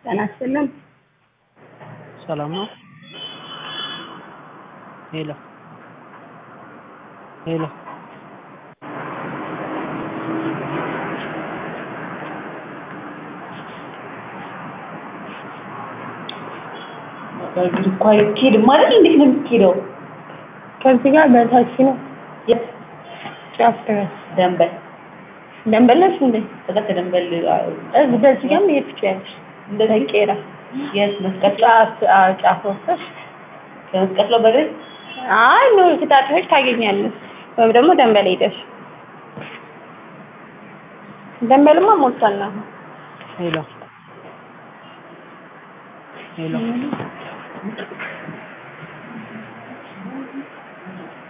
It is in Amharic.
ጤና ይስጥልን። ሰላም ነው? ሄሎ ሄሎ በእግር እኮ አይኬድም አይደል? እንዴት ነው የሚኬደው? ከዚህ ጋር በታች ነው የት ጫፍ ድረስ ደንበል ደንበል ነሽ እንዴ? ከዛ ከደንበል እዚህ በዚህ ጋር መሄድ ትችያለሽ። እንደዚህ ቄራ የት መስቀል ጫፍ አዎ፣ ጫፍ ወጥተሽ ከመስቀል ነው በእግሬ አይ ኖ ከታጥፈሽ ታገኛለሽ። ወይም ደግሞ ደንበል ሄደሽ ደንበልማ ሞልቷል ነው። ሄሎ ሄሎ